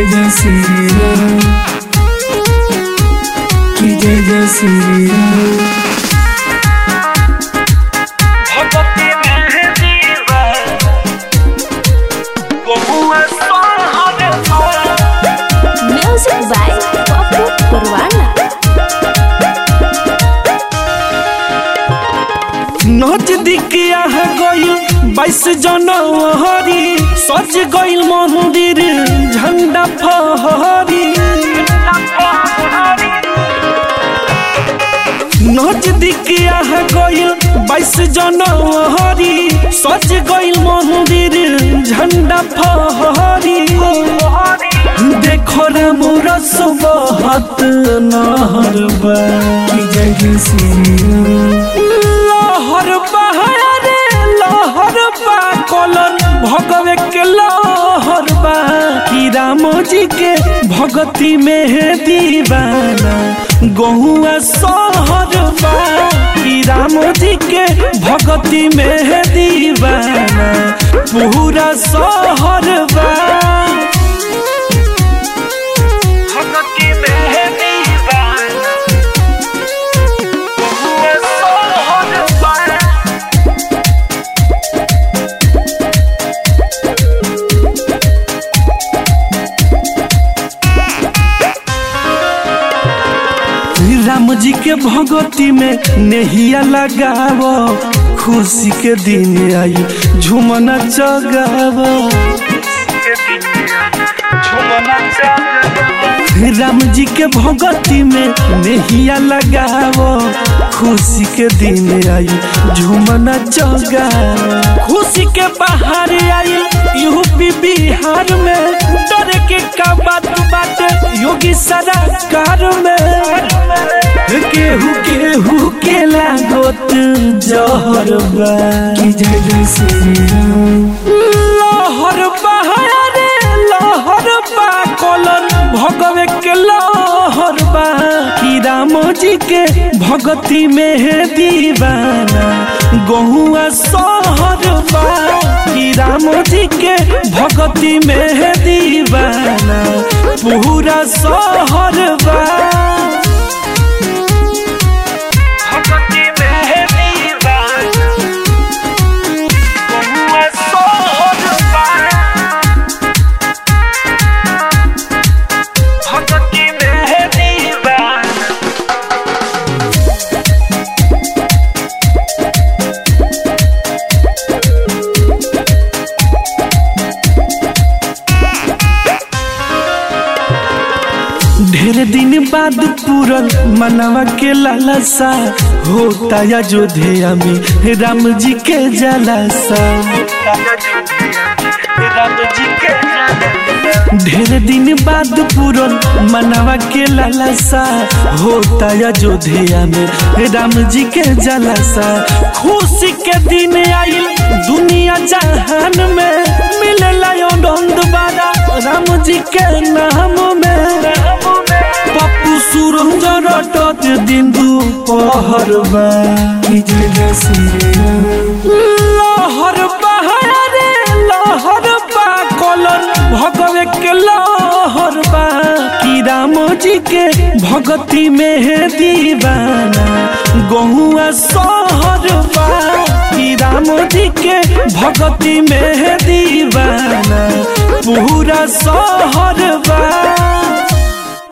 जय जय श्री राम की जय जय श्री राम भगवती मेहंदी बा बहुआ सोहर Music by Popu Purwana. नजदीक यहाँ गइल बाईस जनवरी सज गइल मंदिर झंडा फहरी नजदीक यहाँ गइल बाईस जनवरी सज गइल मंदिर झंडा फहरी देखो रे मोरा सुबहत नहर बा की जय जय श्री राम लहर बहारे लहर बा कलन भगवे के लहर बा कि राम जी के भगती में दीवाना गहुआ सहर बा कि राम जी के भगती में दीवाना पूरा सहर बा भगती में दीवाना बहुआ सहर बा राम जी के भगती में नेहिया लगाव खुशी के दिन आई झुमना चगाव राम जी के भगती में नेहिया लगाव खुशी के दिन आई झुमना चगाव खुशी के बाहर आई यूपी बिहार में डर के का बात बात योगी सरकार में केहू केहू के लागत जहर बा की जय जय श्री राम लहर बहारे लहर बा कलन भगवे के लहर बा कि राम जी के भगती में दीवाना गहुआ सहर बा कि राम जी के भगती में दीवाना पूरा सहर बा भगती में दीवाना बहुआ सोहर बा भगती में दीवाना ढेर दिन बाद पूरन मनवा के लालसा होता अयोध्या में राम जी के जलासा ढेर दिन बाद पूरन मनवा के लालसा होता अयोध्या में राम जी के जलासा खुशी के दिन आइल दुनिया जहान में मिलेला आनंद बारा राम जी के नाम में पप्पू सूरज रटत दिन दुपहर बा की जय जय श्री राम लहर बहारे लहर बा कलन भगवे के लहर बा कि राम जी के भगती में दीवाना गहुआ सहर बा कि राम जी के भगती में दीवाना पूरा सहर बा